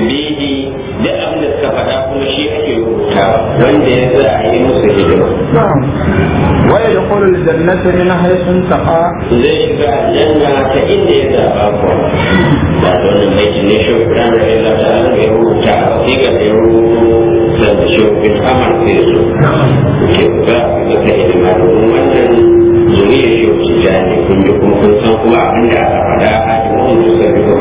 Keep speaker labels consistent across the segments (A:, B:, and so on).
A: tambihi da abin da suka faɗa kuma shi ake rubutawa wanda ya za a yi musu hidima
B: نعم ويدخل الجنة من حيث انتقى
A: zai shiga aljanna ta inda ya zaɓa ko ba da wannan baiti ne shi kan da Allah ta Allah ya rubuta a wasiƙa da ya rubuta da shi bin amal sai su ke ga ga ta hidima domin wannan zuriya shi wuce jani kun ji kuma kun san kuma abin da aka faɗa a jimin da suka rika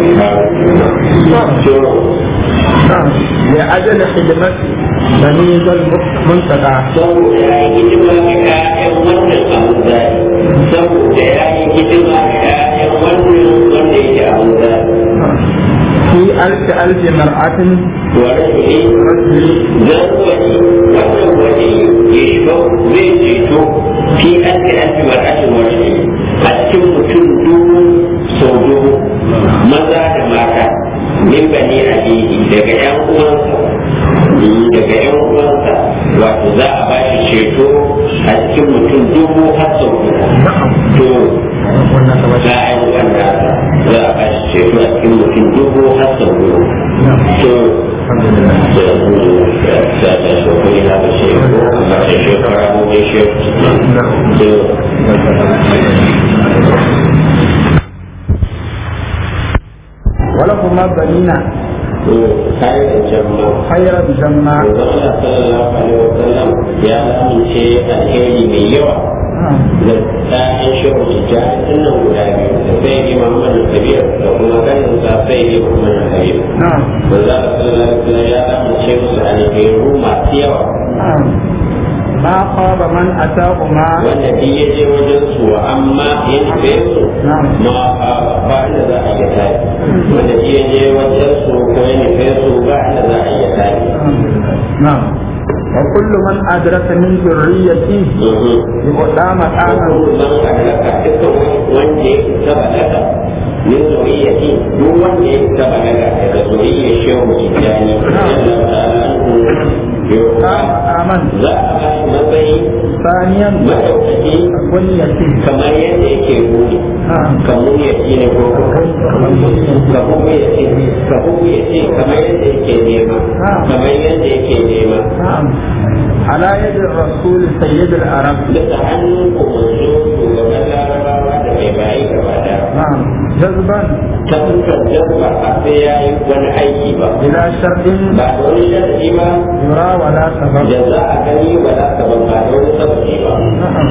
A: kuma
B: نعم لأجل خدمة بني ذا المنتقى
A: saboda ya yi hidima ga ƴaƴan wannan abin zai saboda ya yi hidima ga ƴaƴan wannan wanda yake abin zai
B: في ألف ألف مرأة
A: ورجل
B: رجل
A: zarwani wannan wani ya shiga zai ceto fi alfi alfi mar'atin wani a cikin mutum dubu sau dubu maza da mata min bani alihi daga yan uwansa daga yan uwansa wato za a ba shi ceto a cikin mutum dubu har sau dubu to za a yi wannan za a ba shi ceto a cikin mutum dubu har sau dubu to هذا الشيء هذا الشيء كلامه شيء
B: ولهما بنينا
A: خير الجمع
B: خير الجنة
A: Allah sallallahu alaihi wasallam ya amince alheri mai yawa da ɗayan shehu tijjani nan guda biyu da sai yi Muhammad Kabir da kuma ganin sa sai yi Muhammad Kabir.
B: نعم
A: Manzo Allah sallallahu alaihi wasallam ya amince musu alheru masu yawa
B: نعم ما خاب من أتاهما
A: wanda duk ya je wajen su amma ya nufe su
B: نعم
A: ma ba inda za a iya tare wanda duk ya je wajen su ko ya nufe su ba inda za a iya tare
B: نعم وكل من أدرك من ذريته يقدام مقاما
A: man adraka dukkan wanda ya isa balaga min zuriyati duk wanda ya isa balaga daga zuriyar shehu tijjani radiyallahu ta'ala anhu
B: قام مقاما
A: za a ba shi matsayi
B: ثانيا
A: madaukaki
B: بنيته
A: kamar yadda yake buri
B: نعم
A: kamar ya ce ne ko kamar ya ce kamar ya ce kamar yadda yake nema kamar yadda yake nema
B: نعم على يد الرسول سيد العرب
A: bisa hannun umarni shugaban larabawa da mai bayi gaba da
B: نعم جذبا
A: ta fuskar jazba a sai ya yi wani aiki ba
B: بلا شرط
A: ba da wani sharadi ba
B: يرى ولا سبب
A: da za a gani ba za ka ban ba da wani sababi ba
B: نعم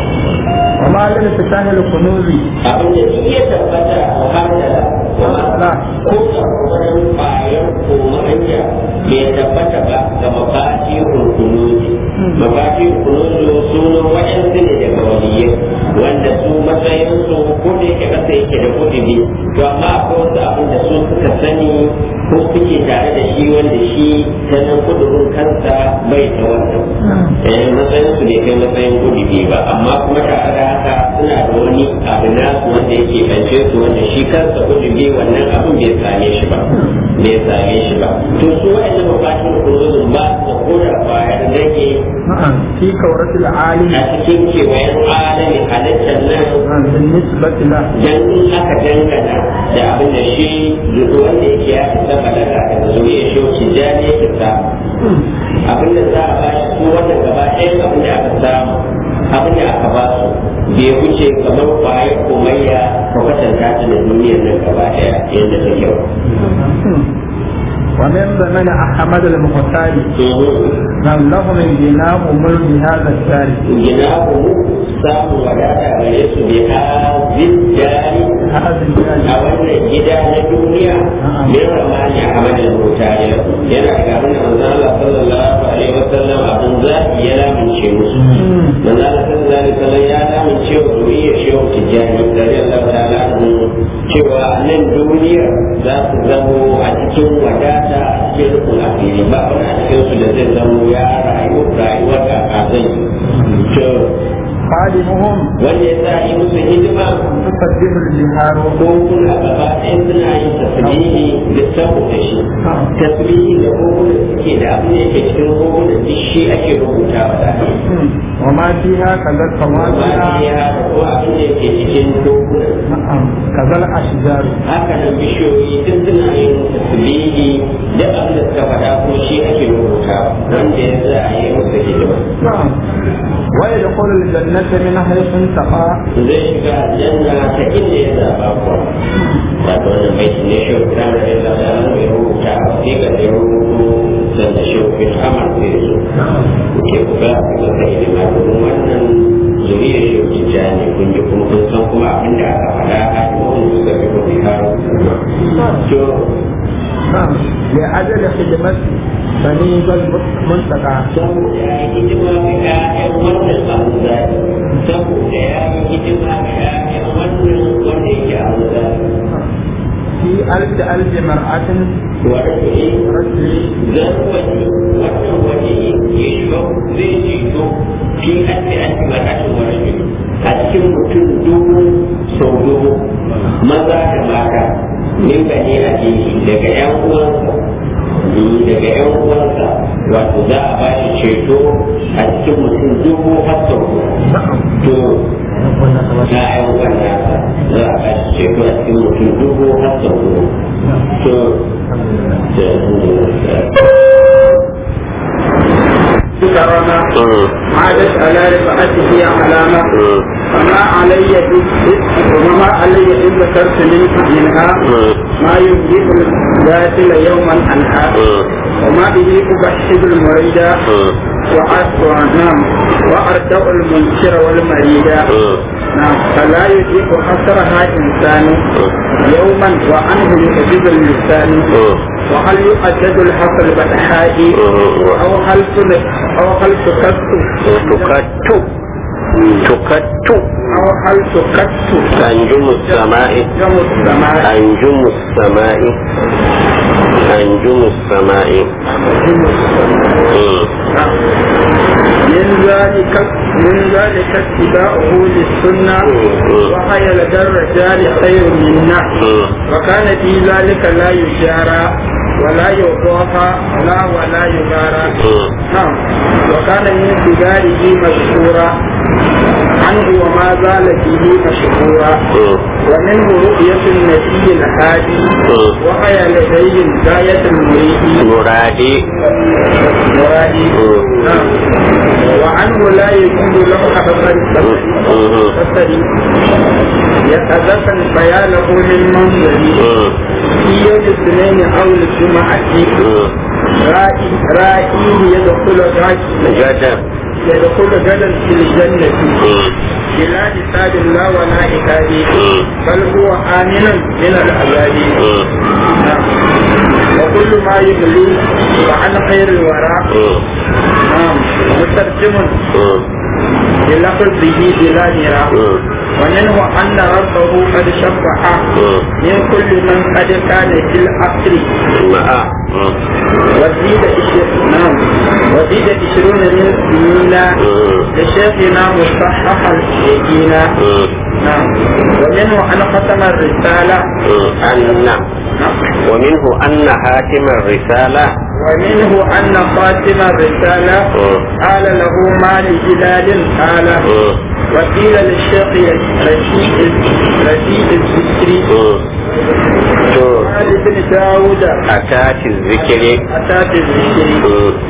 B: وما لانفتاح الكنوز
A: abin da duk ya tabbata a muhammala
B: لا
A: ko da wani bayan ko ma'anya bai tabbata ba ga mafati kunuzi mafati kunuzi sunan waɗansu ne daga waliyai wanda su matsayin su ko da yake kasa yake da kudubi to amma akwai wasu abin da su suka sani ko suke tare da shi wanda shi ta nan kudubin kansa bai ta wannan eh matsayin su ne kai matsayin kudubi ba amma kuma tare da haka suna da wani abu nasu wanda yake bance su wanda shi kansa kudubi wannan abin bai same shi ba bai same shi ba to su wa'annan mafatin kunuzin ba su da koda kwayar rage
B: نعم في كورة العالم
A: a cikin kewayen alamin halittar nan
B: نعم بالنسبة له
A: dan aka dangana da abin da shi wanda yake ya isa balaga daga zuriya shi wuce jani ya fita abin da za a ba shi su wannan gaba ɗaya abin da aka samu abin da aka ba su bai wuce kamar kwayar komayya ka kwatanta ta da duniyar nan gaba ɗaya yadda ta kyau.
B: ومن ضمن أحمد المختار نعم له من جناه ملك هذا الدار
A: Gina ku samun wadata gare su bi hazin jari
B: هذا
A: a
B: الدار
A: wannan gida na duniya min ramani a hamadin mutane yana ga abin da manzo Allah sallallahu alaihi wasallam abin zaki ya lamince musu manzo Allah sallallahu alaihi wasallam ya lamince wa zuriyar shehu tijjani radiyallahu ta'ala anhu cewa a nan duniya za su zamo a cikin wadata a cikin rukun asiri ba wani a cikin su da zai zamo ya rayu rayuwar da a zai to
B: خادمهم
A: wanda ya sa yi musu hidima
B: تسبح البحار
A: ko kuna gaba ɗaya suna yin tasbihi da saboda shi tasbihi da koguna suke da abin da yake cikin koguna duk shi ake rubuta wa da
B: وما فيها كذا
A: amma
B: الكواكب
A: ya da ko abin da yake cikin dokuna
B: نعم كذا الأشجار
A: haka nan bishiyoyi duk suna yin tasbihi da abin da suka faɗa ko shi ake rubuta wanda ya za a yi musu hidima
B: نعم ويدخل الجنة من حيث انتقى
A: zai shiga aljanna ta inda ya zaɓa kuwa wato wannan mai ne shi kuma da ya zaɓa mai rubuta a wasiƙar da ya rubutu sanda shi bin amal zai zo ke kuka a masa hidima domin wannan zuriyar shi hujja ne kun ji kuma kun san kuma abin da aka faɗa a cikin suka fi kuma har to
B: نعم لأجل خدمة بني المنتقى
A: saboda ya yi hidima ga ƴaƴan wannan abu zai saboda ya yi hidima ga ƴaƴan wannan wanda yake abu zai
B: في ألف ألف مرأة
A: ورجل
B: رجل
A: zarwani wannan wani ya shiga zai ceto fi ake ake marashin wani a cikin mutum dubu sau dubu maza da mata min gani a jiki daga yan uwansa daga yan uwansa wato za a ba shi ceto a cikin mutum dubu har sau dubu to na yan wannan za a ba shi ceto a cikin mutum dubu har sau dubu to
B: كرامة عادت على رفعته علامة فما علي وما علي إن ذكرت منها منها ما يبدئ الباطل يوما عنها وما به أبشر المريد وأسوأ وأردع المنكر والمريد نعم فلا يجيب حسرها إنسان يوما وعنه يحجب اللسان وهل يؤدد الحق البدحاء أو هل تل- أو هل تكت
A: tukattu tukattu
B: أو هل تكت
A: أنجم السماء
B: جم السماء
A: أنجم السماء أنجم السماء
B: جم السماء نعم. من ذلك من ذلك اتباعه للسنة وهي لدى الرجال خير منا وكان في ذلك لا يجارى ولا يضاهى لا ولا يغارى نعم وكان من سجاره مشهورا عنه وما زال فيه مشهورا ومنه رؤية النبي الهادي وهي لديه غاية المريد
A: مرادي
B: مرادي نعم وعنه لا يجوز له أبدا البصري يتذكر بيانه من منظري في يوم الاثنين أو الجمعة رائي رائيه يدخل غاية
A: جدب
B: يدخل غدا في الجنة بلا حساب لا ولا عقاب بل هو آمن من العذاب نعم. وكل ما يبلي وعن خير الورى نعم مترجم بلفظه بلا مراء ومنه أن ربه قد شفع من كل من قد كان في العصر
A: ماء
B: وزيد عشر- نعم وزيد عشرون من سنين لشيخنا مصحح اليقين نعم ومنه أن ختم الرسالة
A: أن
B: نعم
A: ومنه أن حاتم الرسالة
B: ومنه أن خاتم الرسالة قال له ما لهلال قال وقيل للشيخ رشيد رشيد الذكري قال ابن داود
A: أتات الذكر
B: أتات الذكري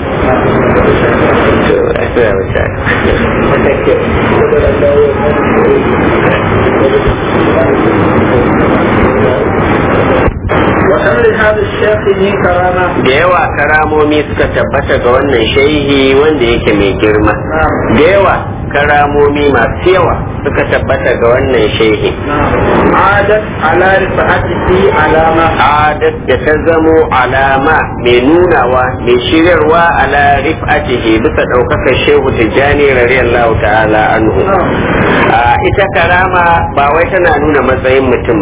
B: وأمر هذا الشيخ من كرامة
A: da yawa karamomi suka tabbata ga wannan shehi wanda yake mai girma
B: نعم
A: da yawa karamomi masu yawa suka tabbata ga wannan shehi
B: نعم عادت على رفعته علامة
A: adat da ta zamo alama mai nunawa mai shiryarwa ala rif'atihi bisa ɗaukakar shehu tijjani radiyallahu ta'ala anhu
B: نعم
A: a ita karama ba wai tana nuna matsayin mutum ba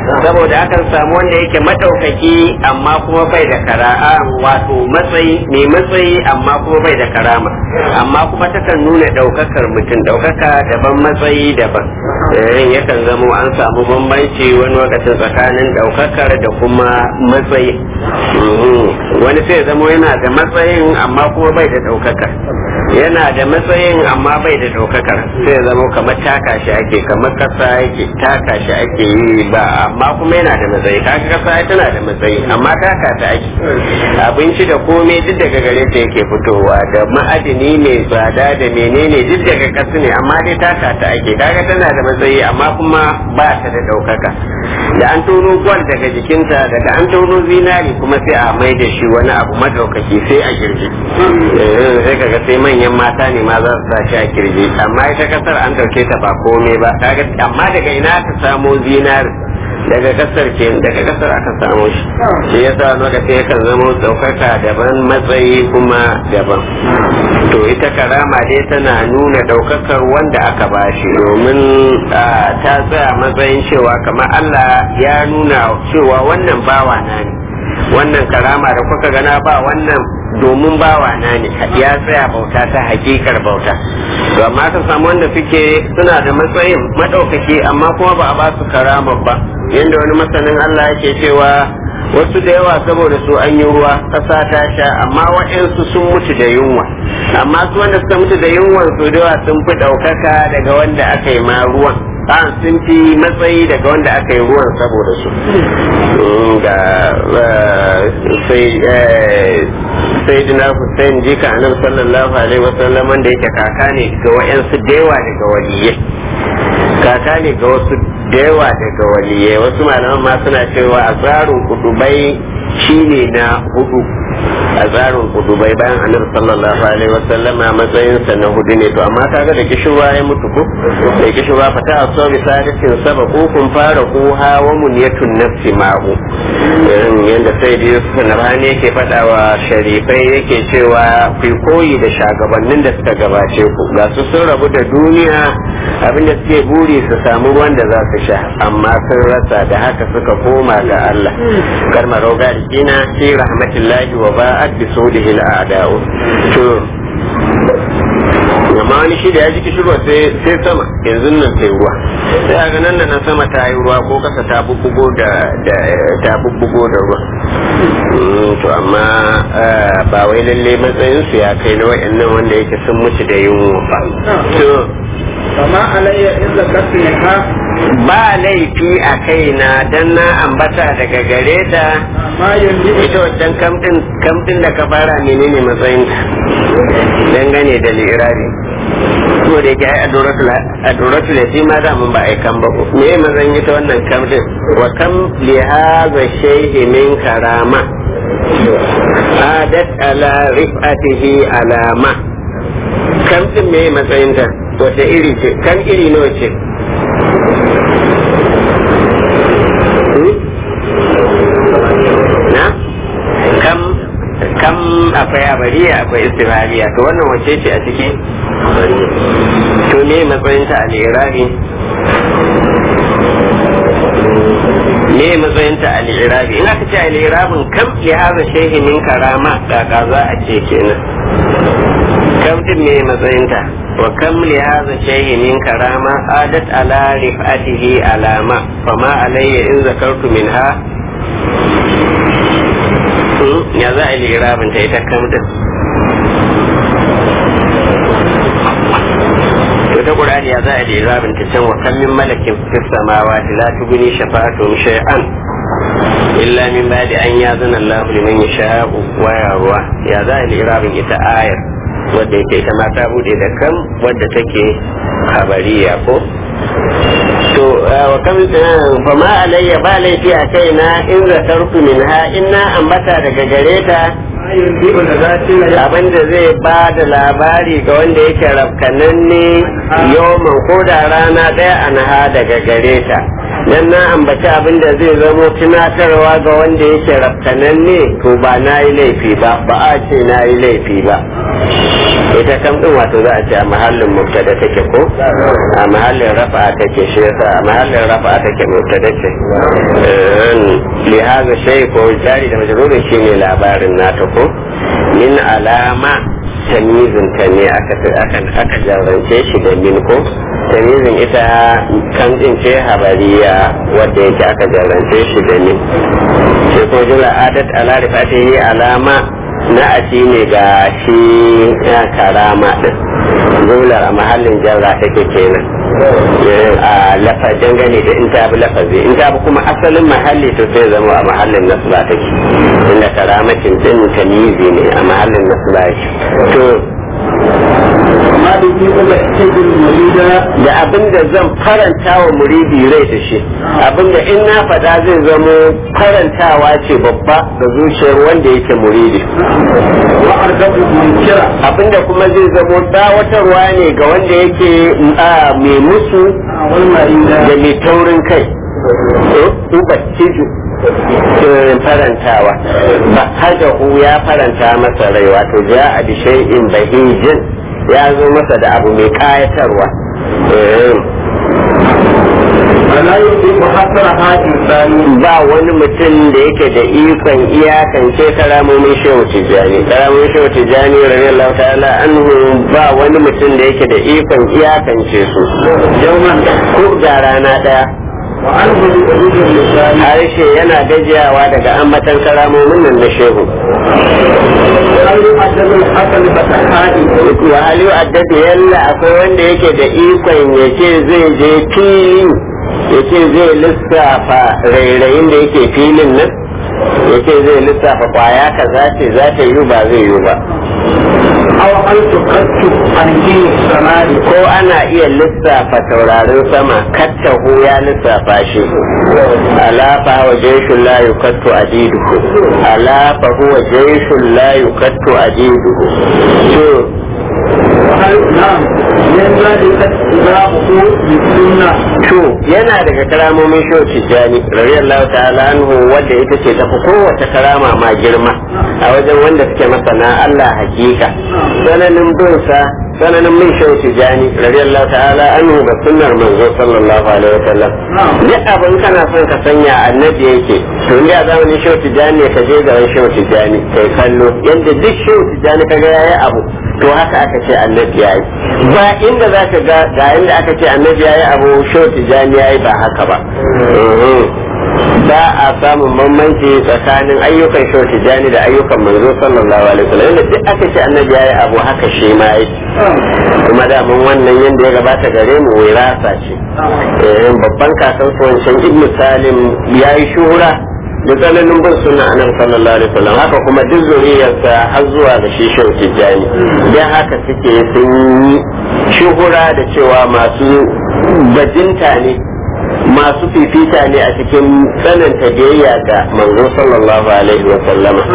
A: saboda akan samu wanda yake madaukaki amma kuma bai da kara'a wato matsayi mai matsayi amma kuma bai da karama amma kuma takan nuna daukakar mutum daukaka daban matsayi daban eh yakan zamo an samu bambanci wani lokacin tsakanin daukakar da kuma matsayi wani sai zamo yana da matsayin amma kuma bai da daukakar yana da matsayin amma bai da daukakar sai zama kamar taka shi ake kamar kasa yake taka shi ake yi ba amma kuma yana da matsayi kaga kasa tana da matsayi amma taka ta ake abinci da komai duk daga gare ta yake fitowa da ma'adini mai tsada da menene duk daga kasa ne amma dai taka ta ake kaga tana da matsayi amma kuma ba ta da daukaka da an tono gwal daga jikinta daga an tono zinari kuma sai a mai da shi wani abu madaukaki sai a girgi sai kaga sai manyan mata ne ma za su sa shi a kirji amma ita kasar an dauke ta ba komai ba kaga amma daga ina ta samo zinari daga kasar ke daga kasar aka samu shi shi yasa lokaci yakan zama ɗaukaka daban matsayi kuma daban to ita karama dai tana nuna ɗaukakar wanda aka bashi domin ta tsaya matsayin cewa kamar Allah ya nuna cewa wannan bawa na ne wannan karama da kuka gana ba wannan domin bawa na ne ya tsaya bauta ta hakikar bauta to amma ka samu wanda suke suna da matsayin madaukaki amma kuma ba a ba su karama ba yanda wani masanin Allah yake cewa wasu da yawa saboda su an yi ruwa ƙasa ta sha amma waɗansu sun mutu da yunwa amma su wanda suka mutu da yunwan su da yawa sun fi ɗaukaka daga wanda aka yi ma ruwan an sun fi matsayi daga wanda aka yi ruwan saboda su ga sai dina Hussein jika annabi sallallahu alaihi wasallam wanda yake kaka ne ga wayansu da yawa daga waliyai kaka ne ga wasu da yawa daga waliyai wasu malaman ma suna cewa a tsarin kudubai shine na hudu a tsarin kudubai bayan annabi sallallahu alaihi wasallam a matsayinsa na hudu ne to amma kaga da kishirwa ya mutu ko da kishirwa fata a so bisadatin saba ko kun fara ko hawa muniyatun nafsi ma'u yanda sai da yusuf nabhani yake faɗa wa sharifai yake cewa ku koyi da shagabannin da suka gabace ku ga su sun rabu da duniya abinda suke buri su samu ruwan da za su sha amma sun rasa da haka suka koma ga Allah karma roga ina fi rahmatillahi wa ba'ad bi sudihi al'ada'u to amma wani shi da ya ji kishirwa sai sama yanzu nan sai ruwa sai a ganin nan sama ta yi ruwa ko kasa ta bubbugo da ta bubbugo da ruwa to amma ba wai lalle matsayin su ya kai na wayannan wanda yake sun mutu da yunwa ba to
B: kama alayya in zakartu ha
A: ba laifi a kaina dan na ambata daga gare ta
B: ma yanzu
A: ita wancan kamtin da ka fara menene matsayin dangane da lirabi ko da yake ai adoratul yatima da mun ba ai kan ba me matsayin ita wannan kamtin wa kam li hadha shay'i min karama adat ala rifatihi alama kamtin me matsayin ta wata iri ce kan iri nawa ce na kam kam akwai abariya akwai istimaliya to wannan wace ce a ciki to ne matsayinta a lirabi ne matsayinta a lirabi in aka ce a lirabin kam ya haza shehi min karama kaka za a ce kenan kam din ne matsayinta wa kam li hadha shay'in min karama adat ala rifatihi alama fama alayya in zakartu minha ya za a yi irabin ta ita kam din wata qur'ani ya za a yi irabin ta can wa kam min malakin fis samawati la tughni shafa'atuhum shay'an illa min ba'di an yazana Allah liman yasha'u wa yarwa ya za a yi irabin ita ayar wadda yake ita ma ta bude da kam wadda take habariya ko to wa kam fa ma alayya ba laifi a kaina in zakartu minha inna ambata daga gare ta
B: ma yanzu da zati la
A: abin da zai ba da labari ga wanda yake rafkananne yoman ko da rana ɗaya a naha daga gare ta dan na ambaci abin da zai zamo tunatarwa ga wanda yake rafkananne to ba na yi laifi ba ba a ce na yi laifi ba ita kam din wato za a ce a mahallin mubtada take ko a mahallin rafa take shi yasa a mahallin rafa take mubtada ce li hadha shay ko jari da majrurun shine labarin nata ko min alama tamizin ta ne aka jarrance shi da min ko tamizin ita kan din ce habariya wadda yake aka jarrance shi da min sai ko jumla adat ala rifatihi alama na ati ne ga shi karama din jumlar a mahallin jarra take kenan a lafazin gane da in ta bi lafazi in ta bi kuma asalin mahalli to sai zama a mahallin nasba take inda karamacin din tamizi ne a mahallin nasba to
B: ما بيجي إلا الشيء المريد
A: da abin da zan faranta wa muridi rai da shi abin da in na faɗa zai zamo farantawa ce babba ga zuciyar wanda yake muridi
B: وأرجو منكرا
A: abin da kuma zai zamo dawatarwa ne ga wanda yake a, mai musu
B: والمريد
A: da mai taurin kai ubattiju farantawa ba hada ya faranta masa rai wato ja a bishai'in bahijin ya zo masa da abu mai kayatarwa
B: فلا يطيق حسرها إنسان
A: ba wani mutum da yake da ikon iyakance karamomin shehu tijjani karamomin shehu tijjani radiyallahu ta'ala anhu ba wani mutum da yake da ikon iyakance su
B: يوما
A: ko da rana daya
B: وعنه بحدود اللسان
A: harshe yana gajiyawa daga ambatan karamomin nan na shehu
B: وهل يعجب الحسن فتحائي
A: wa hali addada yalla akwai wanda yake da ikon ya ce zai je fili ya ce zai lissafa rairayin da yake filin nan ya ce zai lissafa kwaya kaza ce za ta yi ba zai yi ba
B: أو هل تكتب عن دين السماء
A: ko ana iya lissafa taurarin sama kattahu ya lissafa shi ala fa huwa jayshun la yukattu adiduhu ala fa huwa jayshun la yukattu adiduhu to
B: وهل نعم من ذلك اتباعه بالسنة
A: to yana daga karamomin shehu tijjani radiyallahu ta'ala anhu wanda ita ce tafi kowace karama ma girma a wajen wanda suke masana Allah hakika sananin bin sa sananin min shehu tijjani radiyallahu ta'ala anhu da sunnar manzo sallallahu alaihi wasallam duk abin kana son ka sanya annabi yake to inda zamanin shehu tijjani ne ka je gaban shehu tijjani kai kallo yanda duk shehu tijjani kaga yayi abu to haka aka ce annabi yayi ba inda za ka ga ga inda aka ce annabi yayi abu shehu tijjani yayi ba haka ba ba a samun bambanci tsakanin ayyukan shehu tijjani da ayyukan manzo sallallahu alaihi wasallam inda duk aka ce annabi yayi abu haka shi ma yi kuma da mun wannan yanda ya gabata gare mu wirasa ce eh babban kakan su wancan ibnu salim yayi shuhura da tsananin bin sunna annabi sallallahu alaihi wasallam haka kuma duk zuriyarsa har zuwa ga shi shehu tijjani dan haka suke sun yi shuhura da cewa masu bajinta ne masu fifita ne a cikin tsananta biyayya ga manzo sallallahu alaihi wa sallama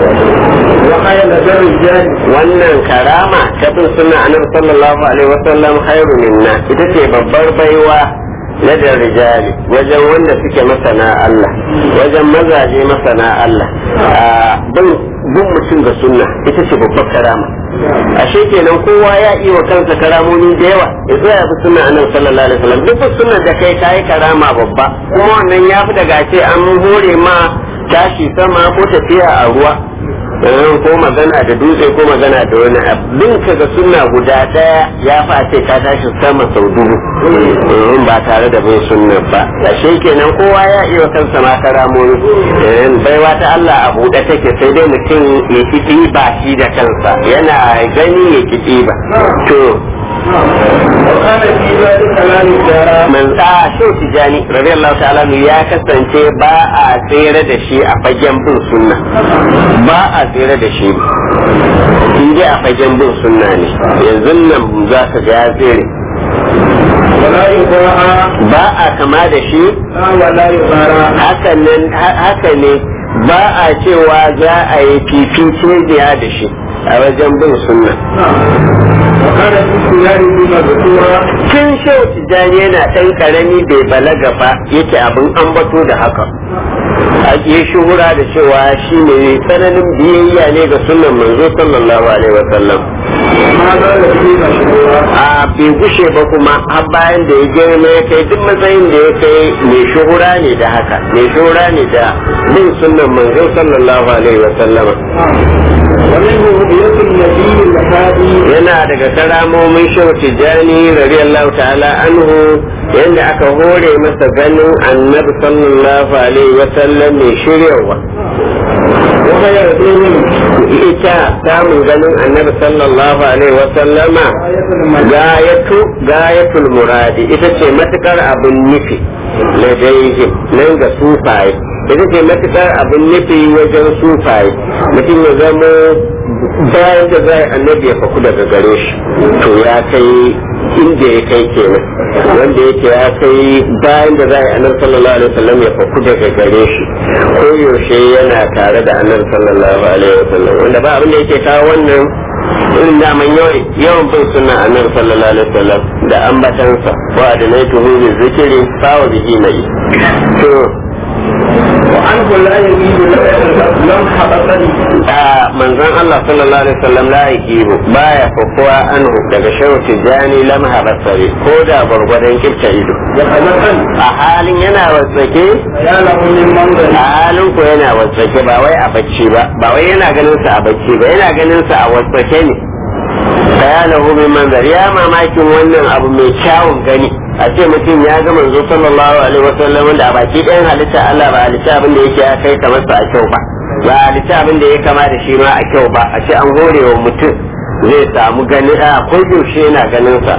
B: وخير الرجال
A: wannan karama ta bin sunna annabi sallallahu alaihi wa sallam khairu minna ita ce babbar baiwa na da rijali wajen wanda suke masana Allah wajen mazaje masana Allah a bin bin mutum ga sunna ita ce babbar karama ashe kenan kowa ya yi wa kansa karamomi da yawa ya zo ya bi sunna annabi sallallahu alaihi wasallam duk sunna da kai kai karama babba kuma wannan ya fi daga ce an hore ma tashi sama ko tafiya a ruwa eh, ko magana da dutse ko magana da wani abin ka ga sunna guda daya ya fa ce ka tashi sama sau dubu eh, ba tare da bin sunna ba ashe kenan kowa ya iya wa kansa ma karamomi eh, baiwa ta Allah a buɗe take sai dai mutum ya kiɗi ba shi da kansa yana gani ya kiɗi ba to
B: وكان في ذلك لا يجارى
A: man sa shi tijani radiyallahu ta'ala anhu ya kasance ba a tsere da shi a fagen bin sunna ba a tsere da shi in dai a fagen bin sunna ne yanzu nan za ka ga ya tsere
B: ولا يباع
A: ba a kama da shi
B: لا ولا يبارى
A: haka nan haka ne ba a cewa za a yi fifice da shi a wajen bin sunna
B: وكان في سياره مذكورا
A: tun shehu tijjani yana ɗan ƙarami bai balaga ba yake abin ambato da haka a yi shuhura da cewa shi ne tsananin biyayya ne ga sunan manzo sallallahu alaihi wa sallam
B: ما زال فيه مشهورا
A: a bai gushe ba kuma har bayan da ya girma ya kai duk matsayin da ya kai mai shuhura ne da haka mai shuhura ne da bin sunnan manzo sallallahu alaihi wa sallama
B: ومنه رؤية النبي الهادي
A: yana daga karamomin shehu tijjani radiyallahu ta'ala anhu yadda aka hore masa ganin annabi sallallahu alaihi wa sallam mai shiryawa
B: وهي رسول
A: ita samun ganin annabi sallallahu alaihi wa sallama
B: آية الملك
A: gayatu gayatul muradi ita ce matukar abin nufi ladaihim nan ga sufaye ita ce matukar abin nufi wajen sufaye mutum ya zamo bayan da zai annabi ya faku daga gare shi to ya kai inda ya kai kenan wanda yake ya kai bayan da zai annabi sallallahu alaihi wasallam ya faku daga gare shi ko yaushe yana tare da annabi sallallahu alaihi wasallam wanda ba abin da yake kawo wannan irin daman yawan bin suna annabi sallallahu alaihi wasallam da ambatansa wa da nai tuhu bi zikiri fawa bihi mai to
B: وعنه لا يزيد لم حبطني
A: a manzon Allah sallallahu alaihi wasallam la yakibu baya kokowa anhu daga shehu tijani lam habasari ko da gwargwadon kifta ido
B: وحدثا
A: a halin yana wasake
B: يا له من منظر
A: a halin ko yana wasake ba wai a bacci ba ba wai yana ganin sa a bacci ba yana ganin sa a wasake ne bayanahu min manzar ya mamakin wannan abu mai kyawun gani a ce mutum ya ga manzo sallallahu alaihi wasallam wanda a baki ɗayan halitta Allah ba halitta abin da yake ya kai kamar sa a kyau ba ba halitta abin da ya kama da shi ma a kyau ba a ce an hore wa mutum zai samu gani a ko yaushe yana ganin sa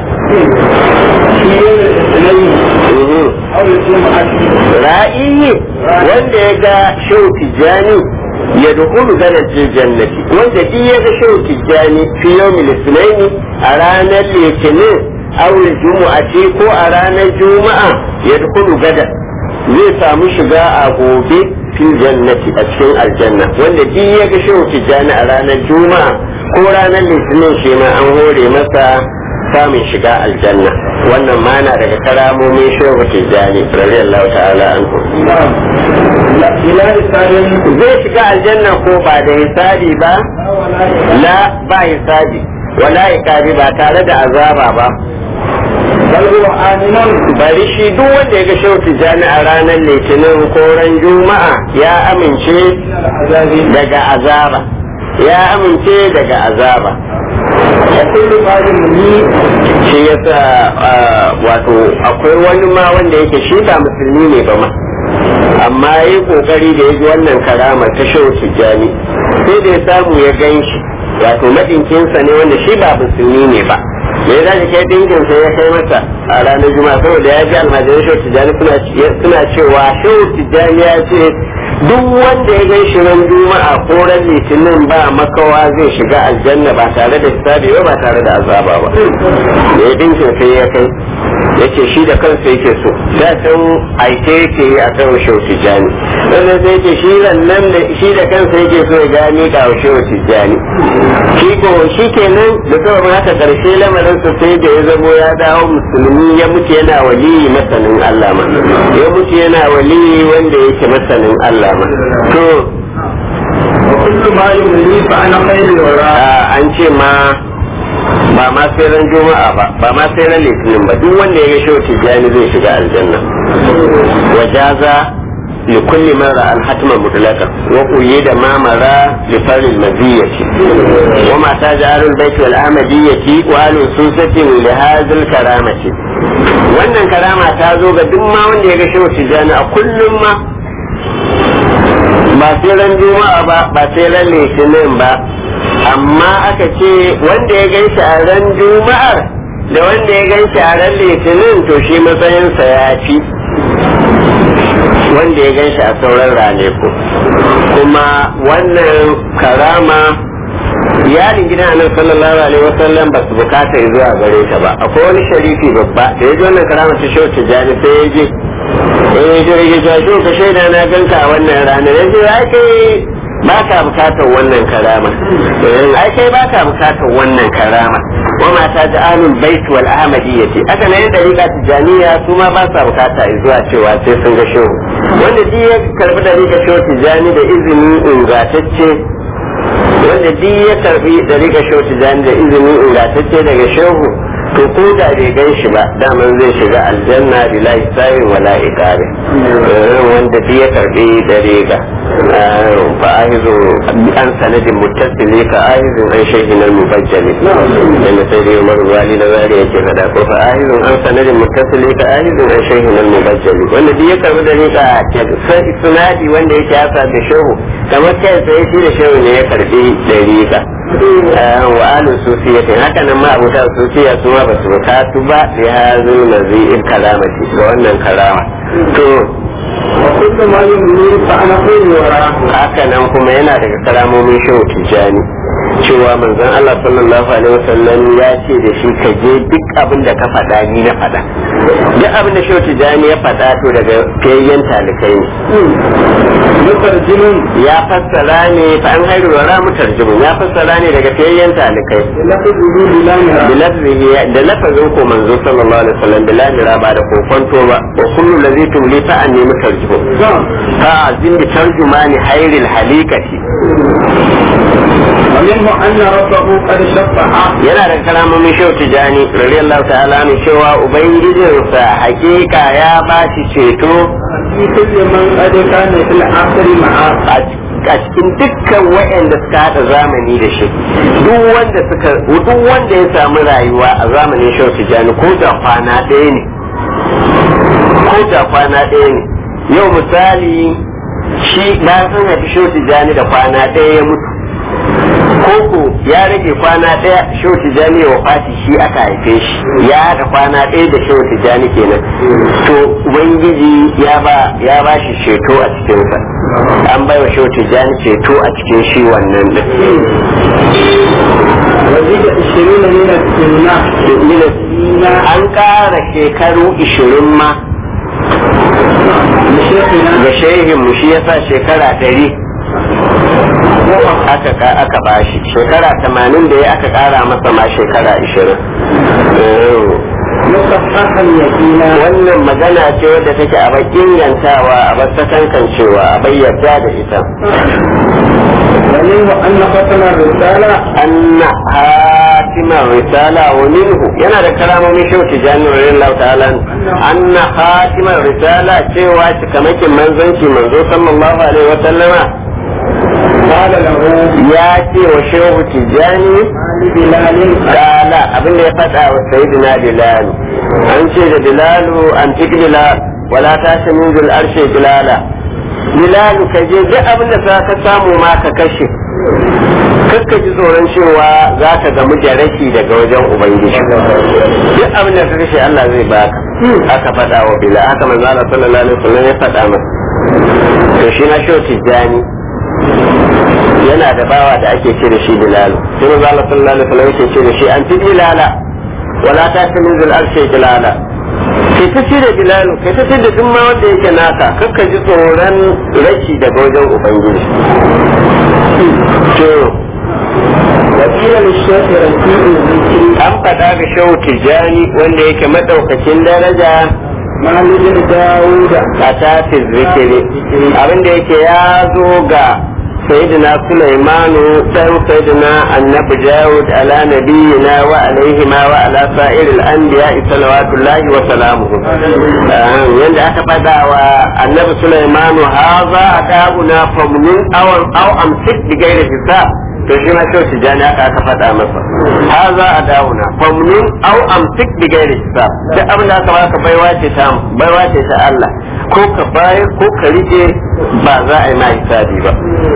B: في يوم الاثنين
A: Mhm.
B: أو الجمعة
A: ra'iyi wanda ya ga shehu tijjani ya dukulu ganar jannati wanda duk ya ga shehu tijjani fi yawmil isnaini a ranar litinin aure jumu'ati ko a ranar juma'a ya dukulu gadar zai samu shiga a gobe fil jannati a cikin aljanna wanda duk ya ga shehu tijjani a ranar juma'a ko ranar litinin shi ma an hore masa samun shiga aljanna wannan ma na daga karamomin shehu tijjani radiyallahu ta'ala anhu
B: نعم لا إلى إسرائيل
A: zai shiga aljanna ko ba da hisabi ba la ba hisabi wala iqabi ba tare da azaba ba
B: بل هو آمن
A: bari shi duk wanda ya ga shehu tijjani a ranar litinin ko ran juma'a ya amince
B: من العذاب
A: daga azaba ya amince daga azaba
B: وكل قال لي
A: shi yasa ah, wato akwai wani ma wanda yake shi ba musulmi ne ba ma amma ya yi kokari da ya ji wannan karama ta shehu tijjani sai da ya samu ya gan shi wato madinkinsa ne wanda shi ba musulmi ne ba da ya dace kai dinkinsa ya kai masa a ranar juma'a saboda ya ji almajiran shehu tijjani suna suna cewa shehu tijjani ya ce duk wanda ya gan shi ran juma'a ko ran litinin ba makawa zai shiga aljanna ba tare da hisabi ba ba tare da azaba ba da ya dinkin sai ya kai yace shi da kansa yake so da san aike yake yi a kan shehu tijjani wannan sai yake shi nan da shi da kansa yake so ya gani ga shehu tijjani shi ko shi kenan da sababin haka karshe lamarin sa sai da ya zamo ya dawo musulmi ya mutu yana waliyi masanin Allah ma ya mutu yana waliyi wanda yake masanin Allah ma to
B: وكل ما يملي فأنا خير الوراء
A: a, an ce ma ba ma sai ran juma'a ba ba ma sai ran litinin ba duk wanda ya ga shehu tijjani zai shiga aljanna wajaza لكل من رأى الحتم مطلقا وقيد ما مرى لفرد المزية وما تاج أهل البيت والأحمدية وأهل السوسة لهذا الكرامة wannan karama ta zo ga duk ma wanda ya ga shehu tijjani a kullum ma ba sai ran juma'a ba ba sai ran litinin ba amma aka ce wanda ya gan shi a ran juma'ar da wanda ya gan shi a ran litinin to shi matsayinsa ya fi wanda ya gan shi a sauran ranaku kuma wannan karama iyalin gidan annabi sallallahu alaihi wasallam ba su bukata zuwa gare ta ba akwai wani sharifi babba da ya ji wannan karama ta shau tijjani sai ya je eh je ya ja shi ka shaida na ganka a wannan ranar yanzu ai kai ba ka bukatar wannan karama Eh, ai kai ba ka bukatar wannan karama wa mata da alul bait wal ahmadiyyati aka nan da rika tijaniya su ma ba sa bukata zuwa cewa sai sun ga shehu wanda duk ya karbi da rika shehu tijani da izini ingantacce wanda duk ya karbi da riga shehu tijani da izinin ingantacce daga shehu to ko da bai gan shi ba daman zai shiga aljanna bila hisabin wala iqabi wanda duk ya karbi da riga fa ahizu an sanadin muttasili ka ahizun an shehin al-mubajjali inda sai dai umar wali na zari yake fada ko fa ahizun an sanadin muttasili ka ahizun an shehin al-mubajjali wanda duk ya karbi da riga sai sunadi wanda yake yasa da shehu kamar kai sai shi da shehu ne ya karbi da riga wa alu sufiyatin haka nan ma abuta sufiya su ma ba su bukatu ba da ya zo na zai kalamati ga wannan karama to
B: وكل ما يمني فأنا خير وراه
A: haka nan kuma yana daga karamomin shehu tijjani cewa manzon Allah sallallahu alaihi wasallam ya ce da shi ka je duk abin da ka faɗa ni na faɗa duk abin da shehu tijjani ya faɗa to daga fiyayyen talikai ne
B: مترجم
A: ya fassara ne fa an hairu wa ramu tarjumun ya fassara ne daga fiyayyen talikai
B: لفظه بلا نهاية
A: bilafzihi da lafazin ko manzo sallallahu alaihi wasallam bila mira ba da kokonto ba wa kullu ladhi tumli fa an nemi tarjumu
B: نعم
A: fa azim bi tarjumani hayril halikati
B: ومنه أن ربه قد شفع
A: yana da kalamomin shehu tijani radiyallahu ta'ala ne cewa ubangijinsa hakika ya ba shi ceto
B: في كل من قد كان في الآخر معه
A: a cikin dukkan waɗanda suka haɗa zamani da shi duk wanda suka duk wanda ya samu rayuwa a zamanin shehu tijani ko da kwana ɗaya ne ko da kwana ɗaya ne yau misali shi bayan sun haifi shehu tijani da kwana ɗaya ya mutu koko ya rage kwana ɗaya shehu tijani ya wafati shi aka haife shi ya haɗa kwana ɗaya da shehu tijani kenan to ubangiji ya ba ya ba shi ceto a cikinsa an bai wa shehu tijani ceto a cikin shi wannan din
B: وزيد عشرين من السنة
A: an ƙara shekaru ishirin ma
B: لشيخنا
A: ga shehinmu shi yasa shekara ɗari aka ka- aka bashi shekara tamanin da ya aka ƙara masa ma shekara ishirin
B: مصححا يقينا
A: wannan magana ce wadda take a bakin yantawa a basakankan cewa a bayyada da ita
B: ومنه أن ختم الرسالة
A: anna hatimar risala wa minhu yana da karamomin shehu tijani radiyallahu ta'ala anna hatimar risala cewa cikamakin manzanci manzo sallallahu alaihi wa sallama
B: قال له
A: ya ce wa shehu tijani
B: آل بلال
A: kala abin da ya faɗa wa sayyidina bilal an ce da bilalu an tik bilal wala ta shi min zul arshe bilala bilalu ka je duk abin da za ka samu ma ka kashe kakka ji tsoron cewa za ka gamu da rashi daga wajen ubangiji duk abin da ka kashe Allah zai baka aka faɗa wa bilal haka manzo Allah sallallahu alaihi wasallam ya faɗa masa to shi na shi tijjani yana da bawa da ake ce da shi bilalu sai manzo Allah sallallahu alaihi wasallam yake ce da shi an fi bilala wala ta ta min zul arshi bilala kai ta ce da bilalu kai ta ce da duk ma wanda yake naka kakka ji tsoron rashi daga wajen ubangiji to
B: وقيل للشيخ رفيع الذكر
A: an faɗa ga shehu tijjani wanda yake madaukakin daraja
B: مع ابن داود
A: a tafi zikiri abinda yake ya zo ga sayyidina Sulaimanu dan sayyidina annabi Dawud ala nabiyina wa alaihi ma wa ala sa'iril anbiya salawatullahi wa salamuhu yanda aka fada wa annabi Sulaimanu haza adabuna famnun aw aw amsik bi ghairi hisab to shi ma shi jani aka aka fada masa haza adabuna famnun aw amsik bi ghairi hisab duk abin da aka baka baiwa ce ta baiwa ce ta Allah ko ka bayar ko ka rike ba za a yi ma hisabi ba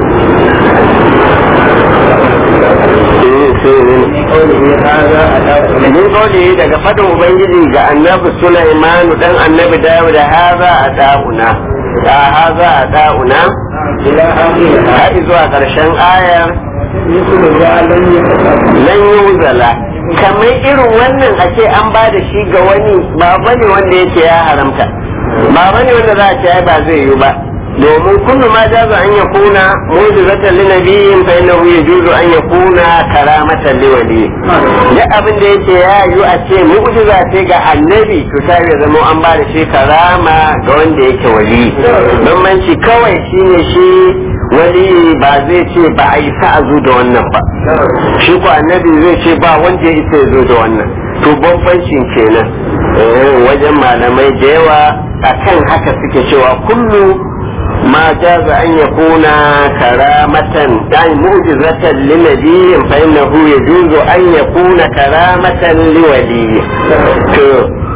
B: قوله هذا أداة
A: min kawai daga fadin ubangiji ga annabi Sulaiman dan annabi Dawud haza a da'una a haza a da'una
B: إلى آخرها
A: har zuwa karshen ayar
B: مثل ذا لم يتقبل
A: lan yuzala kamar irin wannan a ce an ba da shi ga wani ba bane wanda yake ya haramta ba bane wanda za a ce ai ba zai yi ba domin kullu ma jaza an yakuna mujizatan li nabiyyin fa innahu yajuzu an yakuna karamatan li wali duk abin da yake ya yi a ce mu'jiza ce ga annabi to ta ya zama an ba da shi karama ga wanda yake wali bambanci kawai shine shi
C: wani ba zai ce ba a yi sa a zo da wannan ba shi ko annabi zai ce ba wanda ya isa ya zo da wannan to bambancin kenan wajen malamai da yawa akan haka suke cewa kullu ma jaza an yakuna karamatan dan mu'jizatan li nabiyyin fa innahu yajuzu an yakuna karamatan li waliyyi to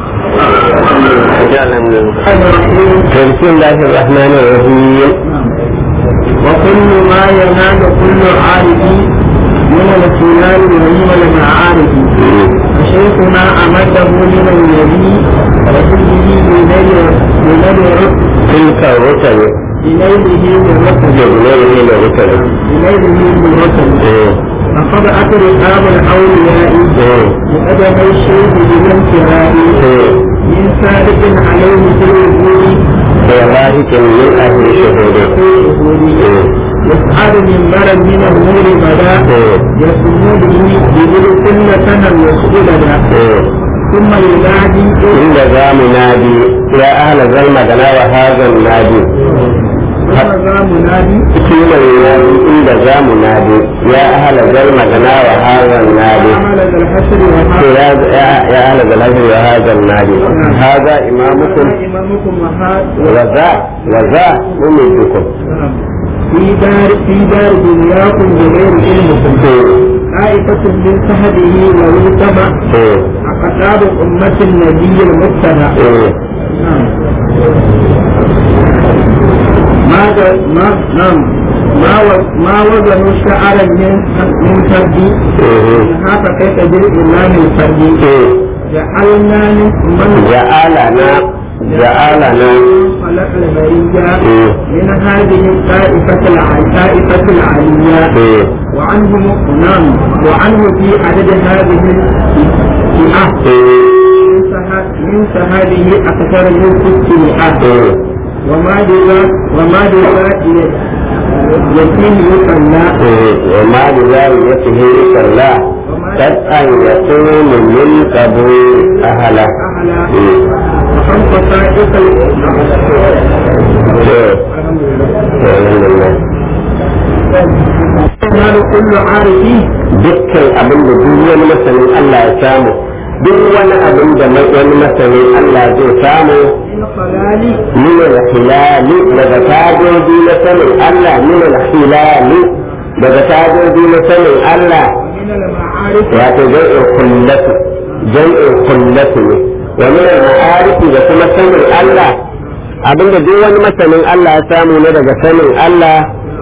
C: بسم الله الرحمن الرحيم
B: وكل ما ينال كل عارف من الخلال ومن المعارف وشيخنا أمده من النبي وكله بنبي
C: تلك الرسل
B: بليله بالرسل
C: بليله بالرسل
B: بليله بالرسل فقد أتى رقاب الأولياء بقدم الشيخ بالانتهاء من سابق عليه في الوجود
C: وواهك من أهل شهوده
B: يسعد من بلد من النور بدا يسمو به بذل كل سنة يسؤلنا ثم ينادي
C: عند ذا منادي يا أهل ذا المدنى وهذا النادي
B: ثم ذا منادي
C: ثم ينادي عند ذا منادي يا أهل ذا المدنى وهذا النادي
B: عمل ذا الحشر
C: يا
B: وهذا
C: يا أهل ذا الهجر وهذا النادي هذا إمامكم
B: إمامكم وهذا
C: وذا وذا ممدكم
B: في دار في دار دنياكم بغير علمكم طائفة من سهده ويتبع أقطاب أمة النبي المتبع ما ما نعم ما ما وزنوا شعرا من من فردي هذا كيف بالإمام من فردي جعلنا من
C: جعلنا جعلنا
B: خلق البرية من هذه الطائفة الطائفة العليا وعنه نعم وعنه في عدد هذه الفئة من سهاده أكثر من ست مئات وما بذا وما بذا يتم يصلى
C: وما بذلك صلى قد أن يكون من قبول أهله
B: أعلى وخمس طائفة ينال كل عارف
C: dukkan abin da duk wani masanin Allah ya samu duk wani abin da wani masanin Allah zai samu
B: من خلال
C: min al-hilali daga tajoji na sanin Allah min al-hilali daga tajoji na sanin Allah
B: ومن المعارف
C: wato jam'in kullatu jam'in kullatu ne wa min al-ma'arifi da kuma sanin Allah abinda duk wani masanin Allah ya samu ne daga sanin Allah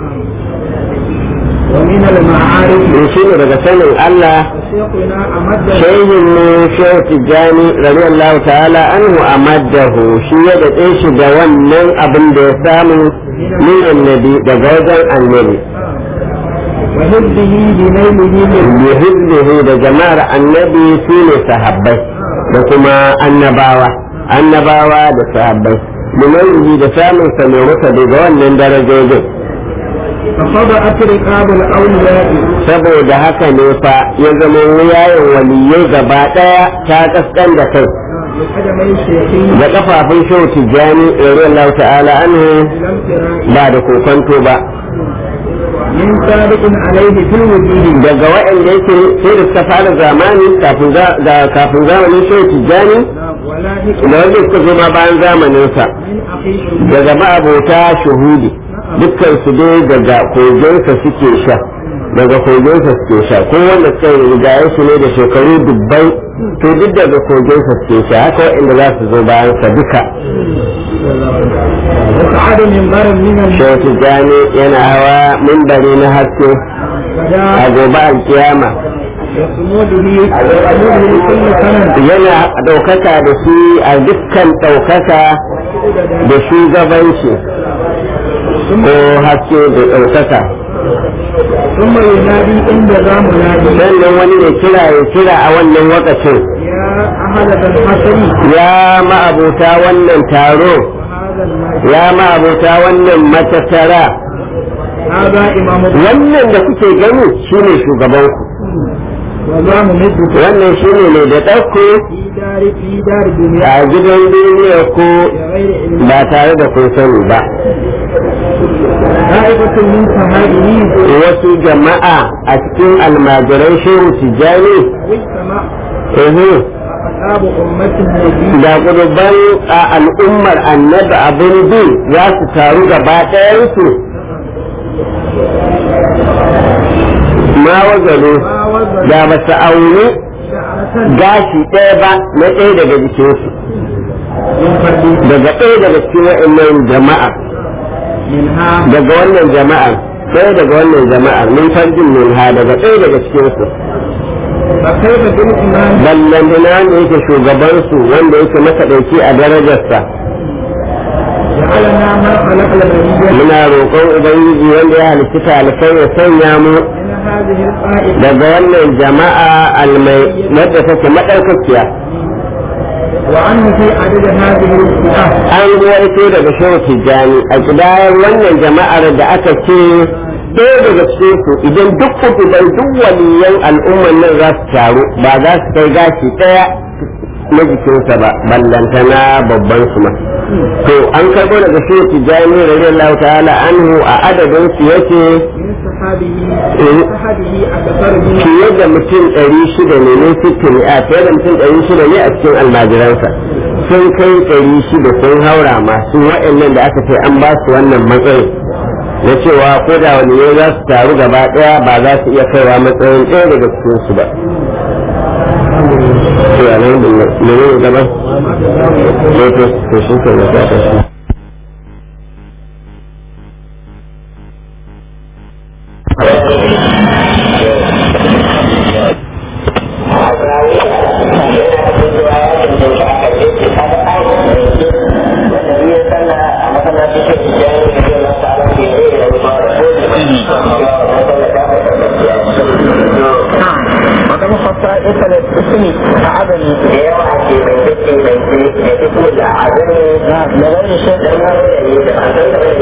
B: ومن المعارف
C: ne shine daga sanin Allah
B: شيخنا أمد
C: shehin mu shehu tijjani radiyallahu ta'ala anhu amaddahu shi ya daɗe shi da wannan abin da ya samu min annabi daga wajen annabi
B: وهبه بنيله من
C: yuhibbuhu da jama'ar annabi su ne sahabbai da kuma annabawa annabawa da sahabbai limanhi da samun sa mai masa daga wannan darajojin
B: فخضعت رقاب الأولياء
C: saboda haka ne fa ya zama wuyayen waliyai gaba ɗaya ta kaskan da kai
B: بقدمي شيخي
C: da kafafun shehu tijjani radiyallahu ta'ala anhu
B: لم ترى
C: ba da kokonto ba
B: من سابق عليه في الوجود
C: daga waɗanda yake sai da suka fara zamani kafin za- da kafin zamanin shehu tijjani
B: ولا
C: da
B: هكم
C: wanda suka zo ma bayan zamaninsa
B: من أخي
C: daga ma'abota shuhudi dukkan su dai daga kogonsa suke sha daga kogonsa suke sha ko wanda suka rigaye su ne da shekaru dubbai to duk daga kogonsa suke sha haka waɗanda za su zo bayan sa duka
B: وسعد من برم من الناس
C: shehu tijjani yana hawa mimbari na haske a gobe alkiyama
B: يصمد به يصمد به كل سنة
C: yana ɗaukaka da shi a dukkan ɗaukaka da shugabanci ko haske da ɗaukaka
B: ثم ينادي عند ذا منادي
C: sannan wani ne kira ya kira a wannan wakacin
B: يا أهل ذا الحسن
C: ya ma'abuta wannan taro
B: وهذا النادي
C: ya ma'abuta wannan matattara
B: هذا إمام
C: wannan da kuke gani shine shugabanku
B: ولا ممدك
C: wannan shine mai da ɗauko
B: في دار في دار الدنيا
C: a gidan duniya ko
B: بغير علم
C: ba tare da kun sani ba
B: طائفة من صحابه
C: wasu jama'a a cikin almajiran shehu tijjani
B: واجتمع
C: ehe
B: أصحاب أمة النبي
C: da guduban a al'ummar annabi abin bi za su taru gaba ɗayansu ma wazalo
B: ما وزن
C: da ba su auni
B: شعرة
C: gashi ɗaya ba na ɗaya daga jikinsu
B: من فرد
C: daga ɗaya daga cikin wa'annan jama'a
B: منها
C: daga wannan jama'ar ɗaya daga wannan jama'ar min farjin min ha daga ɗaya daga cikinsu
B: فكيف بالإمام
C: ballantana wanda yake shugabansu wanda yake masa ɗauki a darajarsa
B: جعلنا ما خلق البرية
C: muna roƙon ubangiji wanda ya halitta talibai ya sanya mu
B: من هذه الطائفة
C: daga wannan jama'a almai wadda take madaukakiya
B: وعنه في عدد هذه الفئة
C: an ruwaito daga shehu tijjani a kidayar wannan jama'ar da aka ce ɗaya daga cikin su idan duk kutuban duk waliyan al'umman nan za su taru ba za su kai gashi ɗaya na jikinsa ba ballantana babban su ma to an karɓo daga shehu tijjani radiyallahu ta'ala anhu a adadin su yake
B: من صحابه
C: إيه.
B: صحابه أكثر من
C: fiye da mutum ɗari shida ne ne sittin a fiye da mutum ɗari shida ne a cikin almajiransa sun kai ɗari shida sun haura masu waɗannan da aka ce an ba su wannan matsayin na cewa ko da wani ne za su taru gaba ɗaya ba za su iya kaiwa matsayin ɗaya daga cikin su ba. To alhamdulillah ne ne gaba? Ne to to shi ke na ta shi.
B: وكم خصائص الاسم عدم لغير شيء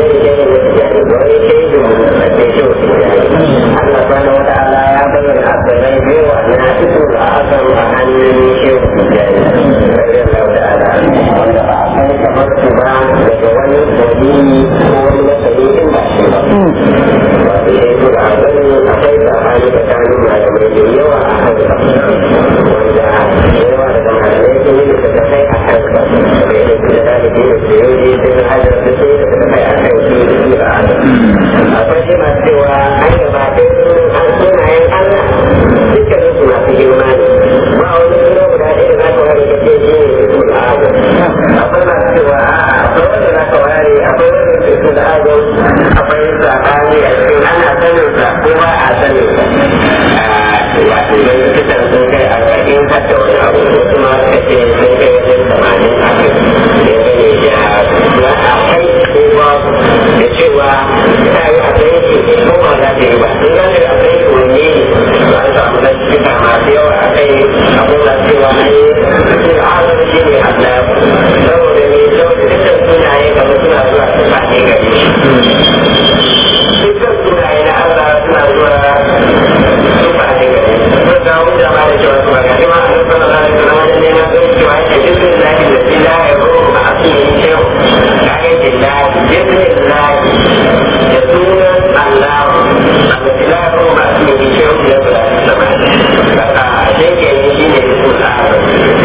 A: akwai masu cewa an gaba ɗaya an sunayen Allah dukkanin su masu girma ne ba wani suna guda ɗaya da za ka ware ka ce shi ne su da adam akwai masu cewa a'a akwai wanda za ka ware akwai wanda ke su da adam akwai sabani a cikin ana sanin sa ko ba a sanin sa wato yin fitar sun kai arba'in har da wani abu wasu ma suka ce sun kai wajen tamanin a kai dangane da ya akwai ko babu da cewa ta yi a kai shi ko ba za ta yi ba in za ta yi a kai shi wanne ne ba a samu na cika masu yawa a kai abin da cewa an yi su azar shi ne Allah saboda ne saboda dukkan sunaye kamar suna zuwa su ba ne gare shi dukkan sunaye na Allah suna zuwa su ba ne gare shi sun ga hujja ma da cewa su ba gare ma a nan sallallahu alaihi wasallam ne na zai cewa yake dukkan lahi da shi la ya zo a asirin shehu kaga ke lahi dukkan lahi da sunan Allah a da shi la ya zo a asirin shehu da su da sama kaka a sheke ne shi ne su al'adar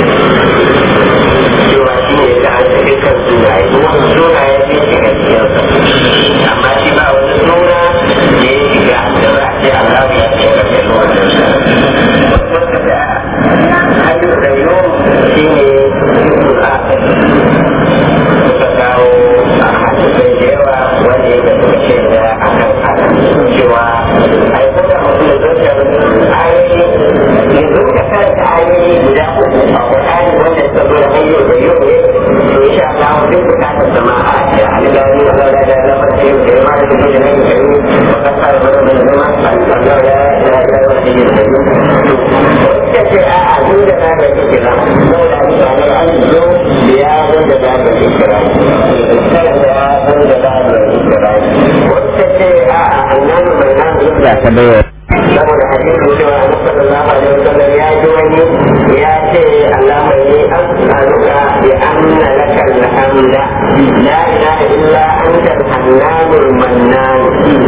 A: cewa shi ne da an tafi kan sunaye kuma sunaye sun shiga cikinsa amma shi ba wani suna da ya shiga da za a ce Allah ya ce ka kai wannan wasu suka da hanyar da yau shi ne al'adar suka kawo a hadisai da yawa wanda ya suka ce da akan haka cewa ai ko da mutum ya zo da ayoyi ya zo da karanta ayoyi guda uku a Qur'ani wanda suka zo da hanyar da yau ne to insha Allah duk bukatar zama a da alƙalami da Allah da Allah da yau da ma da kuma da nan da yau wa ka fara da da zama Allah ya ya ya ya da yau to wanda ce a a duk da na da kike na ko da ni ba da an zo da ya wanda da da kike na sai da ya wanda da da kike na wanda ce a a annabi mai nan
C: Da ta bayar.
A: saboda hadisin cewa annabi sallallahu alaihi wasallam ya ji wani ya ce Allah mai ni as'aluka bi anna laka alhamda la ilaha illa anta al-hannanul mannan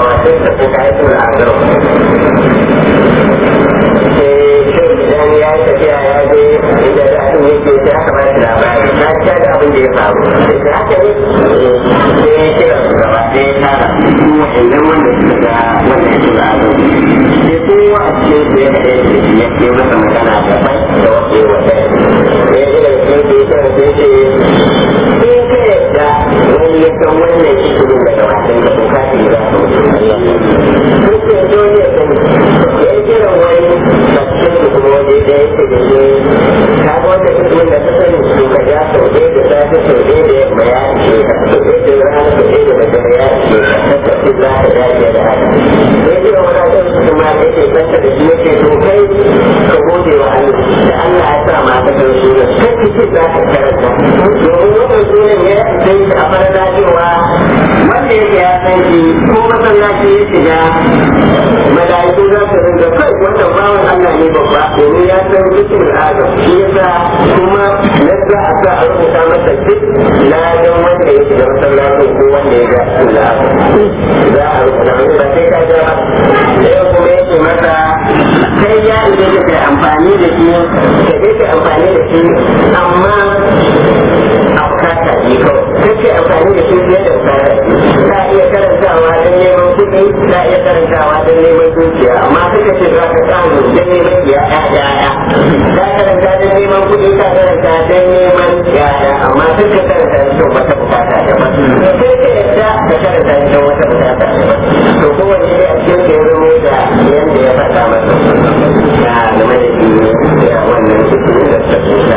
C: wa sai ta fi kayan tura a garo sai shi idan ya yi tafiya ya je inda da abin yake sai aka ba shi labari na ta da abin da ya faru sai ta haka ne sai ya kira su gaba sai ya tara su wa'annan wanda suka ga wanda ya tura a garo sai kowa a cikin su ya kaɗai da shi ya ke masa magana daban da wasu yi wata ya ji da cikin su ya kira sai ce in ka yadda wani ya san wannan cikin daga wasan da ko kashi za su duk da dole ya sani ya kira wani cikin su kuma wani da ya ce da shi ka ga wanda cikin da ka sani su ka ja sau ɗaya da safe sau ɗaya da yamma ya ce ka sau ɗaya da rana sau ɗaya da daddare ya ce ka tattafi za ka dace da haka ya kira wani kan su kuma ya ce kanta da shi ya ce to kai ka gode wa Allah da Allah ya sa ma ka san sunan kai cikin za ka karanta domin wannan sunan ya sai shi a farda cewa wanda yake ya san shi ko masallaci ya shiga malaiku za su rinka kai wannan bawan Allah ne babba domin ya san cikin adam shi yasa kuma na za a sa a rubuta masa duk ladan wanda ya shiga masallacin ko wanda ya ga cikin adam za a rubuta masa ba sai ka ja ba yau kuma yake masa kai ya ije ka kai amfani da shi ka je ka amfani da shi amma a bukata ne kawai kake amfani da shi fiye da bukata ka iya karantawa don neman kuɗi ka iya karantawa don neman dukiya amma suka ce za ka samu don neman yaya yaya ka karanta don neman kuɗi ka karanta don neman yaya amma suka karanta don wata bukata daban sai ka yadda ka karanta don wata bukata daban to kowanne ne a cikin ke zama da yadda ya faɗa masa ya game da shi ya wannan cikin da ta kusa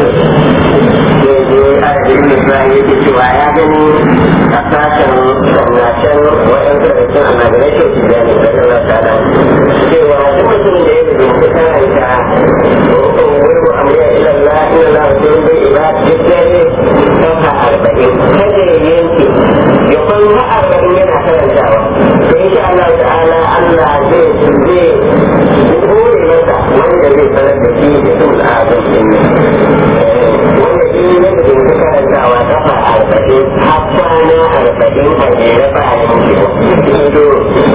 C: adadin misali yake cewa ya gani a sashen sannacen waɗansu da cikin annagarai ke su da ne da Allah ta'ala cewa duk mutum da ya rubuta karanta rukun wurgu amriya ila Allah ila Allah wa sallam bai ibad duk dare kafa arba'in kada ya yanke ya kwan arba'in yana karantawa to insha Allah ta'ala Allah zai zai hore masa wanda zai sanar da shi da sun al'adun din wanda shi ne da ke karantawa kafa arba'in har kwana arba'in a jere ba a yanke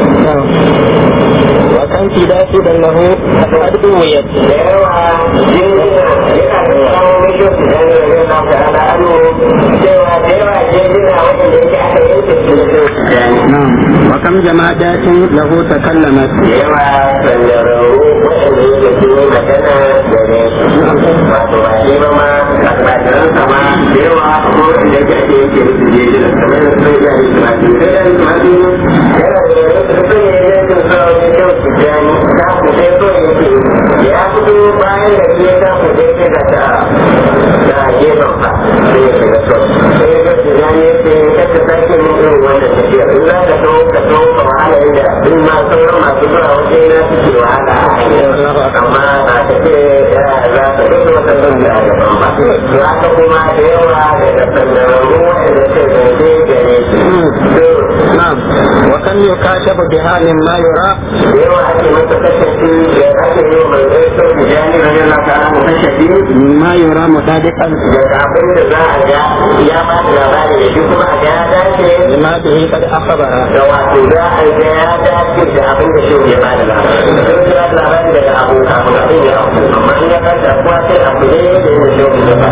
B: وكان في داسد له قد أويت
C: da yawa jinjina yana da kawo mishi su dan rage na ta'ala anu cewa da yawa jinjina waɗanda yake aka yanke su da su
B: نعم وكم جمادات له تكلمت
C: da yawa sandararru waɗanda yake su yi magana da ne wato ba shi ba ma almajiransa ma da yawa ko da yake ake yanke su jinjina kamar da sun yi su ma su sai da su ma su yana da yau su sun yi yanke su a wani kyau su jani ta ku sai so yake ya fito bayan da shi ya ta ku sai sai da ta da gefen fa sai ya shiga so sai ya ga su jani ya ce kaka sake min irin wannan tafiya in za ka so ka so ka wahala inda in ma sauran masu zuwa wajen na suke wahala a hanyar amma ba ta ce za ka rage wata sun da gaban ba za ka kuma da yawa daga sanararru waɗanda ke zance gare su
B: نعم وكم يكاشف بها مما يرى
C: da yawa ake masa kashafi da ake yi wa mai zai so da jani rage na kana mu kashafi
B: مما يرى مصادقا
C: da abin da za a ga ya ba da labari da shi kuma a ga ya dace
B: لما به قد أخبر
C: da wato za a ga ya dace da abin da shi ya ba da labari sun ya da labari daga abu kafin abin ya abu amma in ya kanta kuwa sai abu ne da yin shi ya ba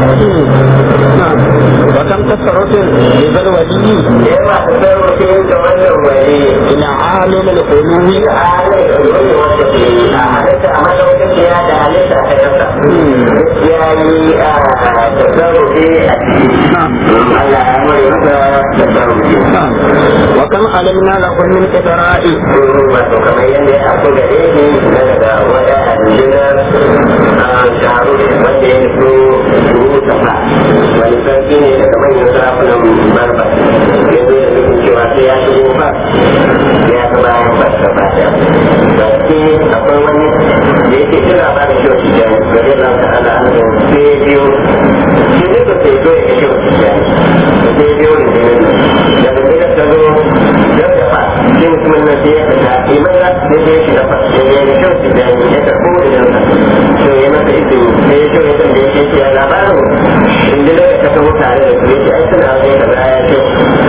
B: نعم وكم تصرف لذا الولي
C: da yawa ta sarrafa da wannan wani
B: إلى عالم العلو
C: da halin da wani wanda ke a halitta a madaukakin ya da halitta ta kasa ya yi a tasarrufi a ciki
B: نعم
C: Allah ya mai masa tasarrufi
B: نعم وكم علمنا له من إدراء
C: wato kamar yadda ya aku gare ni na daga wata aljina a sharu wanda ya so shuru safa wani sarki ne daga manyan sarakunan barba ya zo da nufin cewa sai ya shigo fa ya ga bayan ba ta ba ta ba ce akwai wani da yake jin labarin shi wasu jani gare na ta ala an sai biyo shi ne ba sai zo ya kashe wasu jani sai biyo ne da daga ta zo yau da fa sai mutumin nan sai ya fita iman ya sai ya shiga fa sai ya yi kyau da ya karɓo da yansa to ya masa izini sai ya kyau ya tambaye shi ya labarin inda da ka taho tare da su yake ai suna wajen kaza ya kyau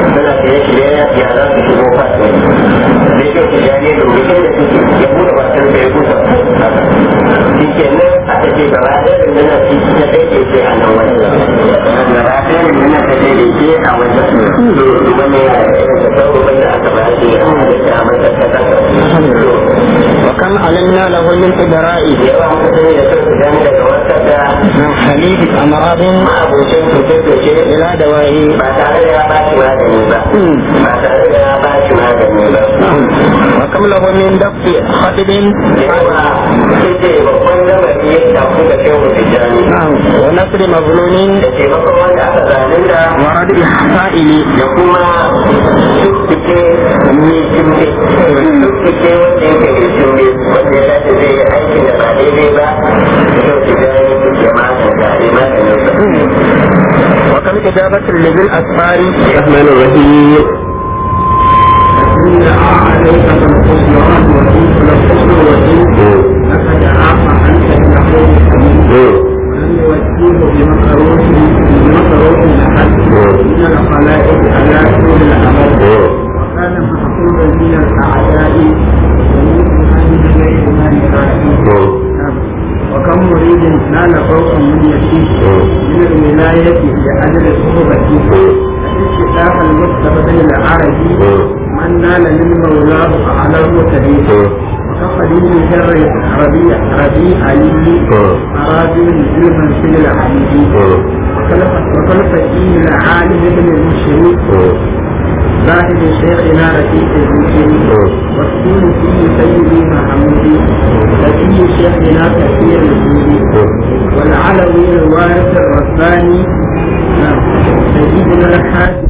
A: wani ya da sauran da aka ba shi a halitta a matakata
B: وكم علمنا له من إدرائه
A: yawa muka sani da kansu dan daga wata da
B: من خليف أمراض
A: ma'abocin cuce-cuce
B: إلى دوائه
A: ba tare da ya ba shi magani ba ba tare da ya ba shi magani ba
B: وكم له من دفع خطب
A: yawa sai ce babban lamari ya tafi da shehu tijjani
B: نعم ونصر مظلوم
A: da taimakon wanda aka zalunta
B: وردع حائل
A: da kuma tuttuke mai jimbe tuttuke wanda yake mai jimbe wanda ya dace zai yi aikin da ba daidai ba shehu tijjani ya maganta a yi maganin
B: وكم إجابة لذي الأسفار
C: الرحمن الرحيم
B: إن عليك بالخسران وإن الخسر وإن لقد عاف عنك النحو ولم يوجهه بمكروه بمكروه أحد من الخلائق على طول الأمل وكان محفوظا من الأعداء ومن عن غير ما يرائي وكم مريد نال فوق من يسير من الولاية لأجل صحبته الاستشاف المستقبل العربي من نال من مولاه أعلى المتدين وكفلين شر ربيع ربيع علي أراد علما في العلي وكلف الدين العالم ابن المشرك زاهد شيخنا رفيق المسلم والدين فيه سيدي محمود نبي شيخنا كثير الجود والعلوي الوارث الرباني سيدنا الحاج